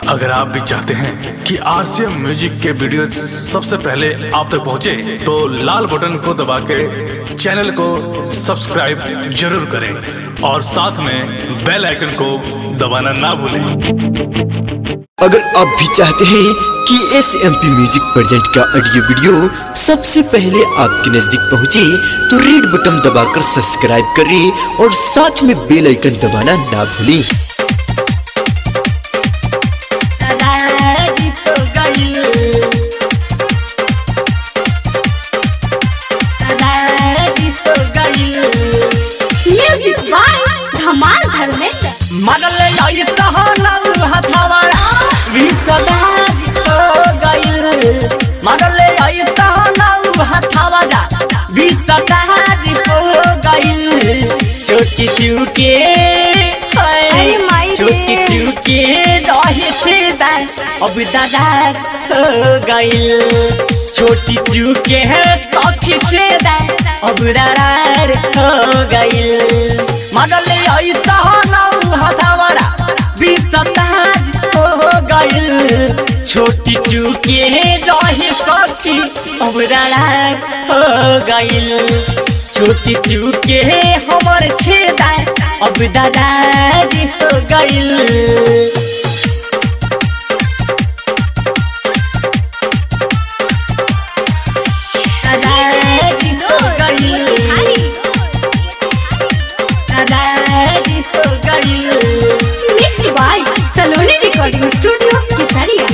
अगर आप भी चाहते हैं कि आरसीएम म्यूजिक के वीडियो सबसे पहले आप तक पहुंचे, तो लाल बटन को दबा के चैनल को सब्सक्राइब जरूर करें और साथ में बेल आइकन को दबाना ना भूलें अगर आप भी चाहते हैं कि S M P music present का ऑडियो वीडियो सबसे पहले आपके नजदीक पहुंचे तो रेड बटन दबाकर सब्सक्राइब करें और साथ में बेल आइकन दबाना ना भूलें म्यूजिक बाय धमाल धर्मेंद्र मरल आई सहनल हथवारा विसदाज हो गइल मरल आई सहनल हथवारा विसदाज हो गइल छोटी चुके अरे माई रे। छोटी चुके रहे छे दान अब दादा हो गइल छोटी चुके सखी छे दान अब दादा हो गइल मरल आई सहनल हथवारा विसदाज हो गइल छोटी चुके रहे सखी अब दादा हो गइल छोटी चुके हमर छेदा अब दादाजी हो गइल दादाजी हो गइल दादाजी हो गइल mix by Saloni recording studio Kesariya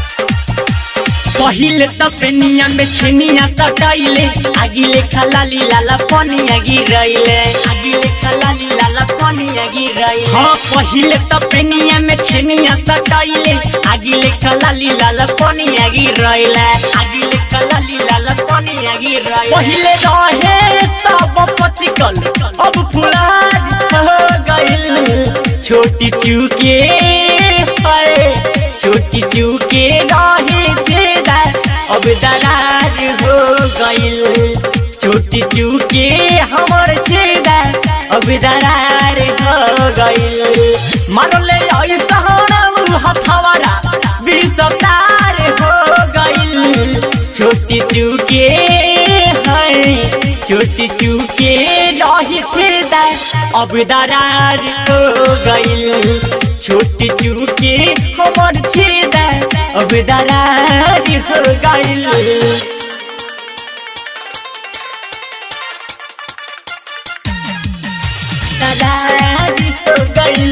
पहिले त पेनिया में छेनिया सटाइले आगिले खलाली लाला पनिया गिरैले आगिले खलाली लाला पनिया गिरैले हाँ पहिले त पेनिया में छेनिया सटाइले आगिले खलाली लाला पनिया गिरैले आगिले खलाली लाला पनिया गिरैले पहिले रहे सब पचिकल अब फुलाज हो गइल छोटी चुके हाय छोटी चुके रहे छेदा अब दरार हो गइल छोटी चुके हमर छेदा अब दरार हो गइल मारले आई सहरम हथवारा विसतार हो गइल छोटी चुके है छोटी चुके रहे छेदा अब दरार हो गइल छोटी चुके हमर छेदा अब दरार हो गइल दादाजी हो गइल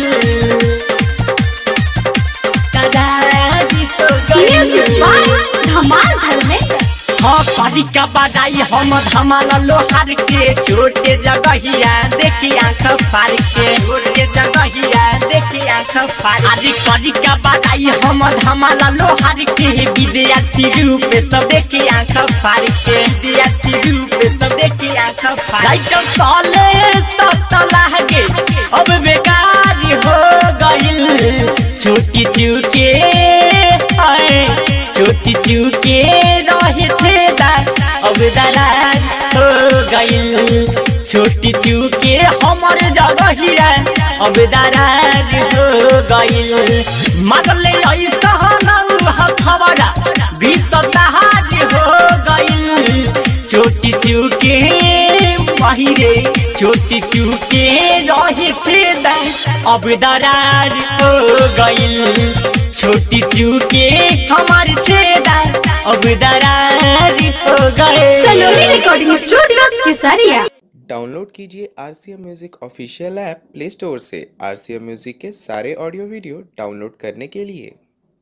दादाजी हो म्यूजिक गइल बाय धमाल धर्मेंद्र हाँ पारी का बजाई हम धमाल लोहार के छोटे जगहिया देखी आंख फार के छोटे जगहिया देखी आंख फार आज करी का बजाई हम धमाल लोहार के विद्यार्थी रूप सब देखी आंख फार के विद्यार्थी रूप सब देखी आंख फार लाइट साले सब लागे अब बेकार हो गइल छोटी चुके हाय छोटी चुके रहे छेदा अब दरार हो गइल छोटी चुके हमर जगहिया अब दरार हो गइल मगले आई सहनल हथवरा विसताहार हो गइल छोटी चुके बाहिरे छोटी चुके रहे छेदा अब दरार हो गइल छोटी चुके हमार छेदा अब दरार हो गए Saloni recording studio Kesariya download कीजिए R C M music official app Play Store से आर सी एम म्यूज़िक के सारे ऑडियो वीडियो डाउनलोड करने के लिए